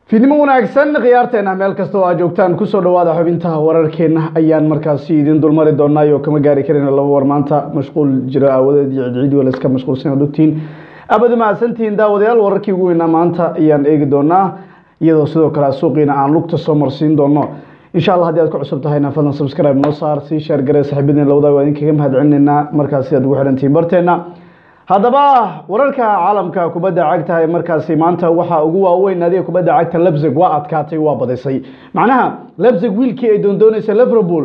fiidnimo wanaagsan khiyaarteena meel kasta oo aad joogtaan kusoo dhawaada xubintaha wararkeena ayaan markaasi idin dulmari doonaa oo kama gaari karayna laba war maanta mashquul jiro aawadeed iyo cidciidi wala iska mashquulsan ad ogtihiin abad mahadsantihiin daawadayaal wararkii ugu weynaa maanta ayaan eegi doonaa iyadoo sidoo kale suuqiina aan lugta soo marsiin doono insha allah haddii aad ku cusub tahayna fadlan subscribe noo saar sii sheer garee saxiibadeen lawada waa idinkaga mahad celinaynaa markaasi aad ugu xidhantihiin barteena haddaba wararka caalamka kubadda cagta ee markaasi maanta waxaa ugu waaweyn adiga kubadda cagta lebzig waa adkaatay waa badisay macnaha lebzig wiilkii ay doondoonaysa liverpool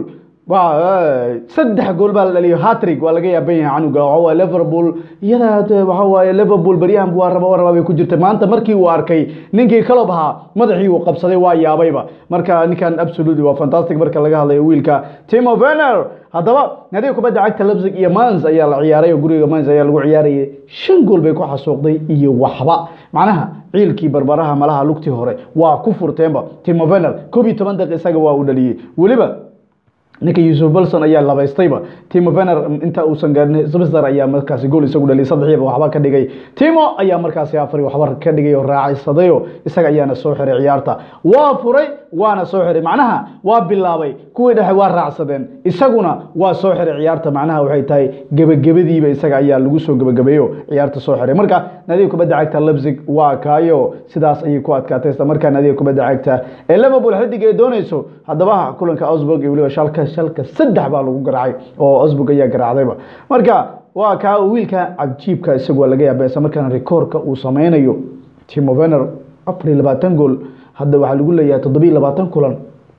saddex gool baa la dhaliyo hatrig waa laga yaaban yahay canuga waxawaaye liverpool iyada waxa waaye liverpool baryahan waa raba waa rabaa bay ku jirtay maanta markii uu arkay ninkii kalob ahaa madaxii uu qabsaday waa yaabayba marka ninkan absolutely waa fantastic marka laga hadlayo wiilka timo werner haddaba nadiga kubadda cagta lebzig iyo mans ayaa la ciyaaray oo guriga mans ayaa lagu ciyaarayay shan gool bay ku xasuuqday iyo waxba macnaha ciilkii barbaraha malaha lugtii hore waa ku furteenba timo werner koob iyo toban daqiiq isaga waa uu dhaliyey weliba ninka yusuf bolson ayaa labaystayba timo vener inta uusan gaarin sbster ayaa markaasi gool isagu dhaliyay saddexdiiba waxba ka dhigay timo ayaa markaasi afari waxba ka dhigay oo raacisadayo isaga ayaana soo xiray ciyaarta waa furay waana soo xiray macnaha waa bilaabay kuwii dhexe waa raacsadeen isaguna waa soo xiray ciyaarta macnaha waxay tahay gebagabadiiba isaga ayaa lagu soo gebagabeeyo ciyaarta soo xiray marka nadiga kubadda cagta lebzig waa kaayo sidaas ayay ku adkaatay isla markaa nadiga kubadda cagta ee liverpool xidig ay doonayso haddaba kulanka osburg iyo weliba shalka shalka saddex baa lagu garaacay oo osburg ayaa garaacdayba marka waa kaa wiilka cajiibka isagu waa laga yaaba isla markaana rikoorka uu sameynayo timo vener afar iyo labaatan gool hadda waxaa lagu leeyahay toddobiyo labaatan kulan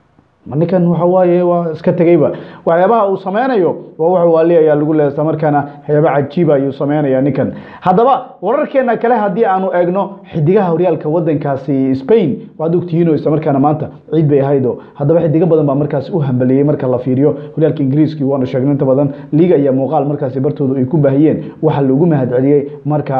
ninkan waxa waaye waa iska tegeyba waxyaabaha uu sameynayo waa wax waali ayaa lagu leeya isla markaana waxyaaba cajiiba ayuu sameynaya ninkan haddaba wararkeena kale haddii aanu eegno xidigaha horyaalka wadankaasi spain waxaad ogtihiino isla markaana maanta ciid bay ahaydo haddaba xidigo badan baa markaasi u hambeliyey marka la fiiriyo horyaalka ingiriiski waanu sheegno inta badan liiga iyo muuqaal markaasi bartooda ay ku baahiyeen waxaa loogu mahad celiyey marka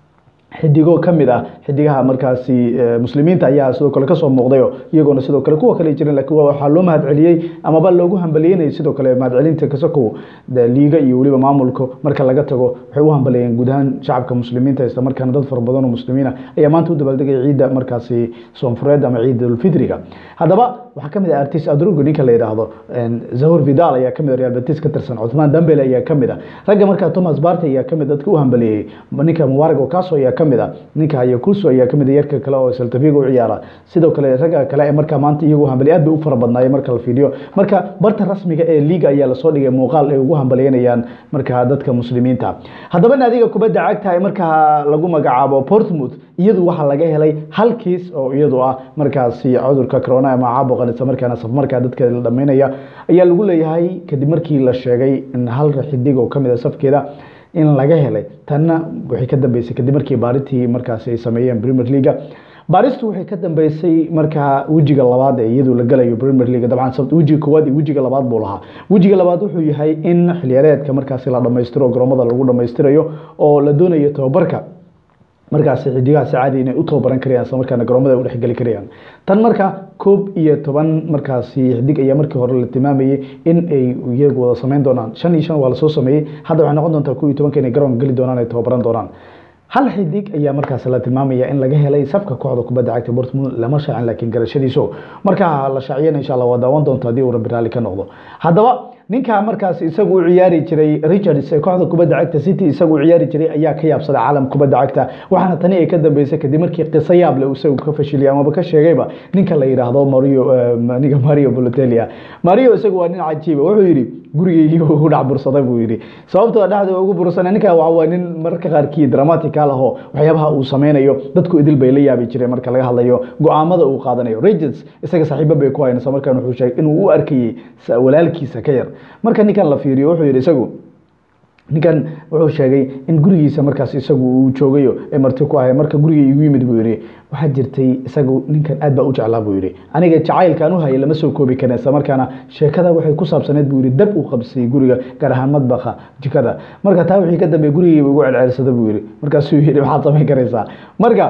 xidigo ka mid ah xidigaha markaasi muslimiinta ayaa sidoo kale kasoo muuqdayo iyagoona sidoo kale kuwa kale jirin lakiin waxaa loo mahad celiyey amaba loogu hambaliyeynayay sidoo kale mahadcelinta kasakow liiga iyo weliba maamulka marka laga tago waxay u hambaliyeen guud ahaan shacabka muslimiinta isla markaana dad fara badan oo muslimiina ayaa maanta u dabaaldegaya ciidda markaasi soonfureed ama ciid ulfidriga haddaba waxaa kamid ah artis adrugo ninka la yidhaahdo zahur vidal ayaa kamid real betis ka tirsan cuthmaan dambele ayaa kamid ah ragga markaa thomas barte ayaa kamid dadka u hambaliyeeyey ninka mubarak okaso ayaa kamid ah ninka hayakuso ayaa kamid yarka kale oo saltafiga u ciyaara sidoo kale ragga kale ee markaa maanta iyagu hambaliye aad bay u fara badnaayeen marka la fiiriyo marka barta rasmiga ee liiga ayaa lasoo dhigay muuqaal ay ugu hambaliyeynayaan markaa dadka muslimiinta haddaba naadiga kubadda cagta ee markaa lagu magacaabo portmouth iyadu waxaa laga helay hal kiis oo iyadu ah markaasi cudurka corona ama caabuqan isla markaana safmarkaa dadka la dhameynaya ayaa lagu leeyahay kadib markii la sheegay in hal xidig oo kamid a safkeeda in laga helay tanna waxay ka dambeysay kadib markii baaritii markaasi ay sameeyeen premier leaga baaristu waxay ka dambeysay markaa wejiga labaad ee iyadu la galayo premier league dabcan wejiga koowaad iyo wejiga labaad buu lahaa wejiga labaad wuxuu yahay in xiliyaareedka markaasi la dhamaystiro garoomada lagu dhamaystirayo oo la doonayo tababarka markaasi xidigahaasi caadi inay u tababaran karayaan isla markaana garoomada ay u dhexgeli karayaan tan marka koob iyo toban markaasi xidig ayaa markii hore la tilmaamayey in ay iyagu wada sameyn doonaan shan iyo shan waa lasoo sameeyey hadda waxay noqon doontaa koob iyo tobanka inay garoonka geli doonaan ay tababaran doonaan hal xidig ayaa markaas la tilmaamaya in laga helay safka kooxda kubadda cagta Dortmund lama shaacin laakiin garashadiisu marka la shaaciyana insha Allah waa daawan doonta hadii uu Rabbi raali ka noqdo haddaba ninka markaas isagu u ciyaari jiray Richards ee kooxda kubadda cagta City isagu u ciyaari jiray ayaa ka yaabsaday caalam kubadda cagta waxaana tani ay ka dambeysay kadib markii qiso yaab leh uu isagu ka fashiliyay ama ka sheegayba ninka la yiraahdo Mario ninka Mario Balotelli Mario isagu waa nin cajiib wuxuu yiri gurigeygii ugu dhac bursaday buu yiri sababtoo dhexda ugu bursanay ninka waa nin marka qaarkii dramatic aho waxyaabaha uu sameynayo dadku idil bay la yaabi jireen marka laga hadlayo go-aamada uu qaadanayo Regis isaga saaxiibo bay ku hayeen markaan wuxuu sheegay inuu u arkayay walaalkiisa ka yar marka ninkan la fiiriyo wuxuu yiri isagu ninkan wuxuu sheegay in gurigiisa markaas isagu uu joogayo ee marti ku ahay marka guriga igu yimid buu yiri waxaa jirtay isagu ninkan aad baa u jeclaa buu yiri aniga jacaylkaan u hayay lama soo koobi karin isla markaana sheekada waxay ku saabsaneed buu yiri dab uu qabsay guriga gaar ahaan madbaqa jikada marka taa wixii ka dambeeyay gurigii ugu celcelisada buu yiri markaasuu yiri maxaad samayn karaysaa marka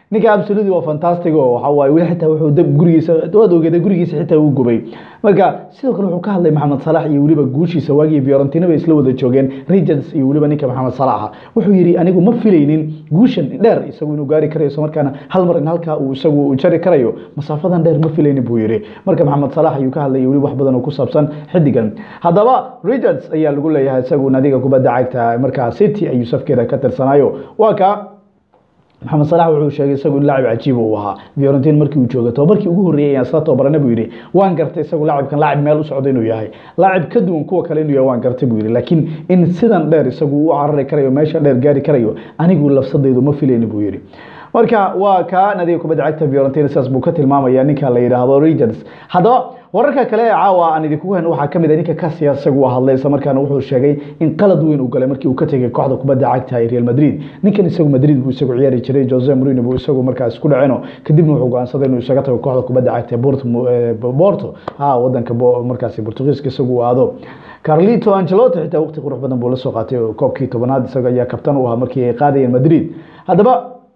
ninka absolutely waa fantastic oo waxa waaye weli xitaa wuxuu dab gurigiisa waad ogeeda gurigiisa xitaa uu gubay marka sidoo kale wuxuu ka hadlay maxamed salax iyo weliba guushiisa waagii fiorentina bay isla wada joogeen regents iyo weliba ninka maxamed salaxa wuxuu yidhi anigu ma filaynin guushan dheer isagu inuu gaari karayo isla markaana hal mar in halkaa uu isagu uu jari karayo masaafadan dheer ma filaynin buu yidhi marka maxamed salax ayuu ka hadlay weli wax badan oo ku saabsan xidigan haddaba regents ayaa lagu leeyahay isagu nadiga kubadda cagta markaa city ayuu safkeeda ka tirsanaayo waa ka maxamed salax wuxuu sheegay isagu in laacib cajiiba uu ahaa fiorentin markii uu jooga tobabarkii ugu horreeyay ayaan isla tobabarana buu yidhi waan gartay isagu laacibkan laacib meel u socda inuu yahay laacib ka duwan kuwa kale inuu yahay waan gartay buu yidhi laakiin in sidan dheer isagu u carari karayo meesha dheer gaari karayo anigu lafsadaydu ma filayni buu yidhi marka waa ka nadiga kubadda cagta fiorentina sidaas buu ka tilmaamaya ninka la yidhaahdo regents haddaba wararka kale ee caawa aan idinku hen waxaa kamid a ninka Casillas isagu waa hadlay isla markaana wuxuu sheegay in qalad weyn uu galay markii uu ka tegay kooxda kubadda cagta ee Real Madrid ninkan isagu Madrid buu isagu ciyaari jiray Jose Mourinho buu isagu markaas isku dhaceno kadibna wuxuu go'aansaday inuu isaga tago kooxda kubadda cagta ee Porto Porto ha wadanka markaas Portugiiska isagu aado Carlito Ancelotti xitaa waqti qurux badan buu la soo qaatay koobkii tobanaad isaga ayaa kabtan u ahaa markii ay qaadayeen Madrid haddaba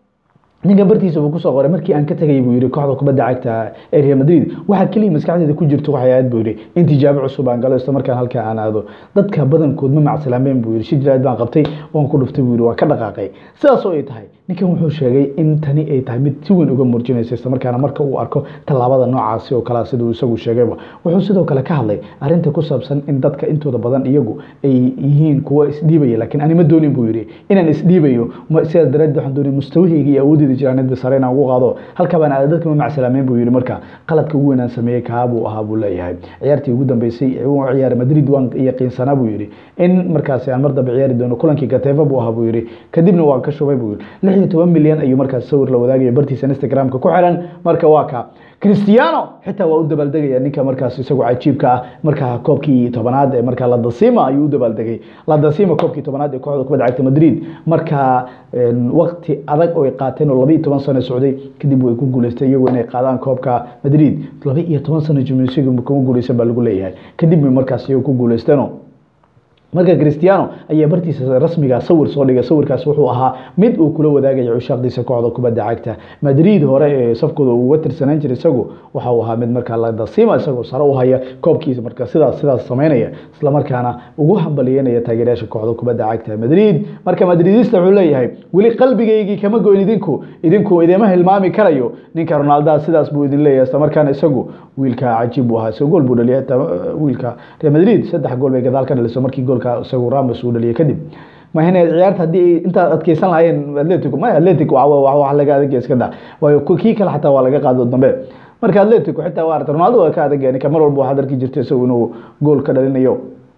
ninkan bartiisa buu kusoo qoray markii aan ka tegay buu yidhi kooxda kubadda cagta ee Real Madrid waxa kaliya maskaxdeeda ku jirto waxay ahayd buu yidhi in tijaabo cusub aan galo isla markaan halkaa aan aado dadka badankood ma macsalaameen buu yidhi shijraad baan qabtay waan ku dhuftay buu yidhi waan ka dhaqaaqay sidaas oo ay tahay ninkan wuxuu sheegay in tani ay tahay mid si weyn uga muujinaysa isla markaana marka uu arko tallaabada noocaasi oo kale siduu isagu sheegayba wuxuu sidoo kale ka hadlay arrinta ku saabsan in dadka intooda badan iyagu ay yihiin kuwa isdhiibaya laakiin ani ma doonin buu yidhi inaan isdhiibayo sidaas daraaddeed waxaan doonay mustawahayga iyo awoodeyda jiraaneed basare inaan ugu qaado halka baan aada dadka ma macsalaameen buu yidhi marka qaladka ugu weynaan sameeyey kaa buu ahaa buu leeyahay ciyaartii ugu dambeysay uu ciyaaray madrid waan yaqiinsanaa buu yidhi in markaasi aan mar dambe ciyaari doono kulankii gateeva buu ahaa buu yidhi kadibna waan ka shubay buu yidhi lix iyo toban milyan ayuu markaas sawir la wadaagaya bartiisa instagramka ku xiran marka waa ka cristiano xitaa waa u dabaaldegaya ninka markaas isagu cajiibka ah markaa koobkii tobanaad ee markaa ladasima ayuu u dabaaldegay ladasima koobkii tobanaad ee kooxda kubadda cagta madrid markaa waqti adag oo ay qaateen oo laba iyo toban sano socday kadib way ku guuleystay iyagoo inay qaadaan koobka madrid laba iyo toban sano jimnisiga kuma guuleysan baa lagu leeyahay kadib bay markaas iyago ku guuleysteeno marka cristiano ayaa bartiisa rasmiga sawir soo dhigay sawirkaas wuxuu ahaa mid uu kula wadaagaya cushaaqdiisa kooxda kubadda cagta madrid hore ee safkooda uga tirsanaan jiray isagu waxa uu ahaa mid markaa ladasima isagoo sare u haya koobkiisa marka sidaas sidaas samaynaya isla markaana ugu hambaliyeynaya taageerayaasha kooxda kubadda cagta madrid marka madridista wuxuu leeyahay weli qalbigaygii kama goyn idinku idinku idima hilmaami karayo ninka ronaldo sidaas buu idin leeyahay isla markaana isagu wiilka cajiib buu ahaa isagu gool buu dhaliyay xitaa wiilka real madrid saddex gool bay gadaal ka dhaliso markii goolka isagu ramos uu dhaliyay kadib mahine ciyaarta haddii intaad adkeysan lahaayeen atletico ma atletico wax laga adag iska da waayo kii kale xataa waa laga qaado dambe marka atletico xitaa waa aragtay ronaldo waa ka adag ninka mar walba waxaad arki jirtay isagu inuu gool ka dhalinayo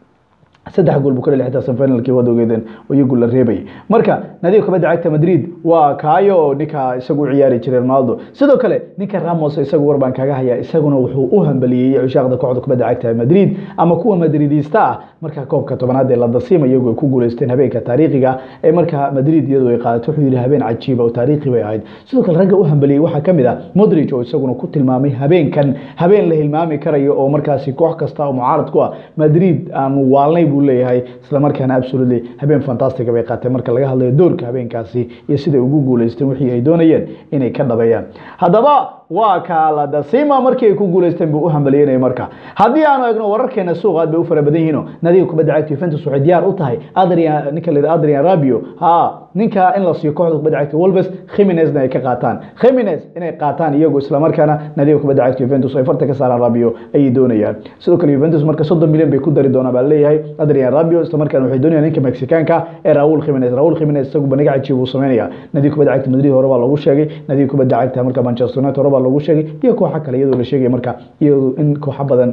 saddex gool buu ka dhalay xitaa semifinalkii waad ogeedeen oo iyagu la reebayay marka nadiga kubadda cagta madrid waa kaayo ninka isagu u ciyaari jiray ronaldo sidoo kale ninka ramos isagu war baan kaga hayaa isaguna wuxuu u hambaliyeeyey cushaaqda kooxda kubadda cagta madrid ama kuwa madridista ah marka koobka tobanaad ee ladasima iyagu ay ku guuleysteen habeenka taariikhiga ee marka madrid iyadu ay qaadato wuxuu yidhi habeen cajiiba oo taariikhi bay ahayd sidoo kale ragga u hambaliyey waxaa ka mid ah modric oo isaguna ku tilmaamay habeenkan habeen la hilmaami karayo oo markaasi koox kasta oo mucaarad ku ah madrid aan waalnay buu leeyahay isla markaana absolutely habeen fantastic bay qaateen marka laga hadlayo doorka habeenkaasi iyo siday ugu guuleysteen wixii ay doonayeen inay ka dhabeeyaan haddaba waa kaaladasima markii ay ku guuleysteen buu u hambaliyeynaya marka haddii aanu egno wararkeena suuq aad bay u fara badan yihiin nadiga kubadda cagta Juventus waxay diyaar u tahay Adrian ninka la Adrian Rabiot ha ninka in la siiyo kooxda kubadda cagta Wolves Jimenez ay ka qaataan Jimenez inay qaataan iyagu isla markaana nadiga kubadda cagta Juventus ay farta ka saaraan Rabiot ay doonayaan sidoo kale Juventus marka 30 milyan bay ku dari doonaan baa leeyahay Adrian Rabiot isla markaana waxay doonayaan ninka Mexicaanka ee Raúl Jimenez Raúl Jimenez isagu baniga cajiib uu sameynaya nadiga kubadda cagta Madrid hore baa lagu sheegay nadiga kubadda cagta marka Manchester United hore baa lagu sheegay iyo kooxa kale iyadoo la sheegay marka iyadoo in kooxa badan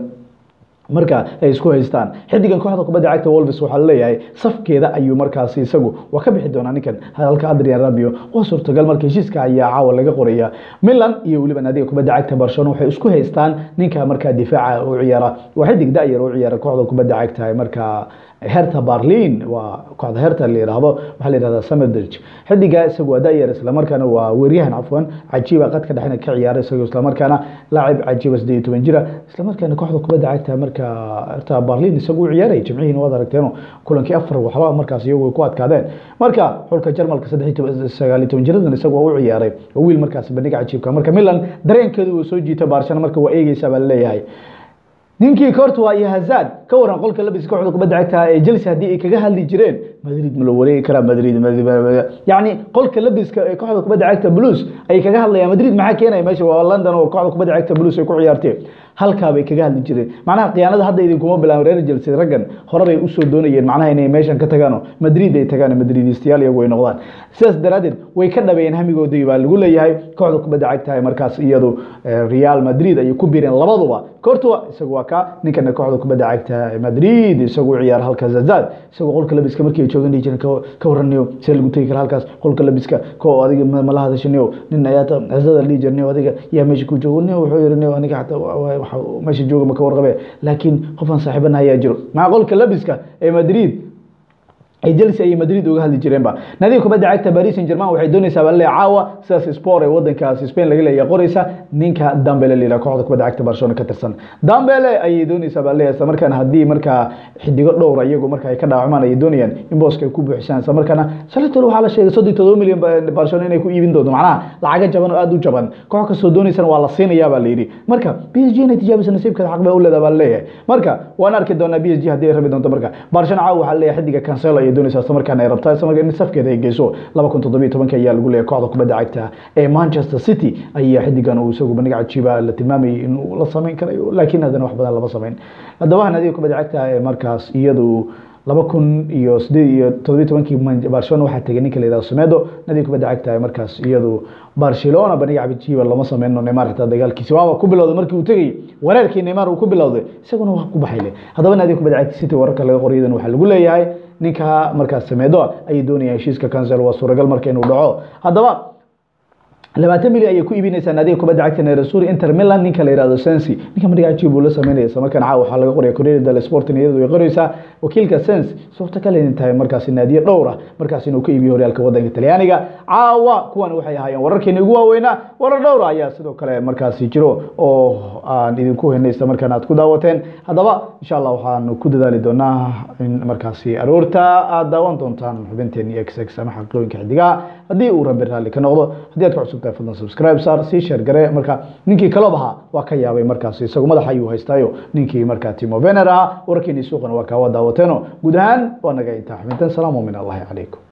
marka ay isku haystaan xidigan kooxda kubadda cagta Wolves waxaa leeyahay safkeeda ayuu markaasi isagu waa ka bixi doonaa ninkan halka Adrian Rabiot waa suurtagal marka heshiiska ayaa caawa laga qoraya Milan iyo waliba naadiga kubadda cagta Barcelona waxay isku haystaan ninka marka difaaca u ciyaara waa xidig da'yar u ciyaara kooxda kubadda cagta marka herta barlin waa kooxda herta la yidhaahdo waxaa la yidhahdaa samedrich xidiga isagu waa da'yar islamarkaana waa weeryahan cafwan cajiiba qadka dhexna ka ciyaara isagoo islamarkaana laacib cajiiba siddeed iyo toban jira islamarkaana kooxda kubadda cagta marka herta barlin isagu u ciyaaray jimcihiina waad aragteeno kulankii afar waxba markaas iyagu ay ku adkaadeen marka xulka jarmalka saddex iyo toban sagaal iyo toban jiradan isagu waa u ciyaaray waa wiil markaas bandhiga cajiibka marka milan dareenkeedu uu soo jiita baarshana marka waa eegeysaa baa laleeyahay ninkii Courtois iyo Hazard ka waran qolka labiska kooxda kubadda cagta ee Chelsea hadii ay kaga hadli jireen Madrid ma la wareegi karaa Madrid yani qolka labiska ee kooxda kubadda cagta Blues ay kaga hadlayaan Madrid maxaa keenaya meesha waa London oo kooxda kubadda cagta Blues ay ku ciyaartay halkaa bay kaga hadli jireen macnaha khiyaanada hadda idinkuma bilaabin reer Chelsea raggan hore bay usoo doonayeen macnaha inay meeshan ka tagaano Madrid ay tagaan Madridistayaal iyagu ay noqdaan sidaas daraadeed way ka dhabeeyeen hamigoodii baa lagu leeyahay kooxda kubadda cagta ee markaas iyadu Real Madrid ay ku biireen labaduba Courtois isagu waa ka ninkana kooxda kubadda cagta Madrid isagu ciyaar halka Zazad isagu qolka labiska markii ay joogan dhijin ka waranayo see lagu tagi kara halkaas qolka labiska ko adiga ma la hadashanayo nin ayaa Zazad la jirnayo adiga yaa meesha ku joogo wuxuu yiri aniga xataa meesha jooga ma ka warqabe laakiin qofan saaxiibana ayaa jiro maca qolka labiska ee Madrid ay Chelsea iyo Madrid uga hadli jireenba nadiga kubadda cagta Paris Saint-Germain waxay doonaysaa bal caawa sidaas sport ee wadankaas Spain laga leeyahay qoraysa ninka Dembele leela kooxda kubadda cagta Barcelona ka tirsan Dembele ayay doonaysaa bal isla markaana hadii marka xidigo dhowr iyagu marka ay ka dhaawacmaan ay doonayaan in booska ay ku buuxisaan isla markaana Shalito waxa la sheegay 37 milyan Barcelona inay ku iibin doonto macnaha lacaga jaban oo aad u jaban koox kastoo doonaysan waa la siinayaa baa la yiri marka PSG inay tijaabisa nasiibkeeda xaq bay u leedahay baa la leeyahay marka waan arki doonaa PSG hadii ay rabi doonto marka Barcelona caawa waxa la leeyahay xidiga Cancelo ay doonaysaa isla markaana ay rabtaa isla markaana in safkeeda ay geyso 2017 ayaa lagu leeyahay kooxda kubadda cagta ee Manchester City ayaa xidigan uu isagu bandhig cajiiba la tilmaamayay in uu la sameyn karayo laakiin haddana wax badan lama sameyn haddaba nadiga kubadda cagta ee markaas iyadu laba kun iyo sideed iyo todobiyi tobankii barcelona waxaa tegay ninka la yidhahdo semedo nadiga kubadda cagta ee markaas iyadu barcelona bandhiga cajiiba lama sameyno neymar xitaa dagaalkiisi waaba ku bilowday markii uu tegay wareerkii neymar uu ku bilowday isaguna waa ku baxayle haddaba nadiga kubadda cagta city wararka laga qorayadan waxaa lagu leeyahay ninka markaas sameedo ayay doonayaan heshiiska cancel waa suuragal marka inuu dhaco haddaba labaatan milyan ayay ku iibinaysaa naadiga kubadda cagta neresuri inter milan ninka la yihahdo sensi ninka madhiga cajiib uu la sameynaya isla markaan caawa waxaa laga qoraya corriere dello sport iyadu way qoraysaa wakiilka sens suurtagal inay tahay markaasi naadiye dhowr ah markaas inuu ka iibiyo horyaalka wadanka talyaaniga caawa kuwan waxay ahaayeen wararkeena ugu waaweynaa warar dhowr ayaa sidoo kale markaasi jiro oo aan idinku heynay isla markaan aad ku daawateen haddaba insha allah waxaan ku dadaali doonaa in markaasi aroorta aad daawan doontaan xubinteen iyo x ama xaqiiqooyinka xidigaha haddii uu rabbi raalli ka noqdo haddii aad ku cusub tahay fadlan subscribe saar sii share gare marka ninkii kalob ahaa waa ka yaabay markaasi isagu madaxa ayuu haystaayo ninkii markaa timo vener ahaa wararkeeni suuqana waa kaawa daawateeno guud ahaan waa naga intaa xubintan salaamu min allahi calaykum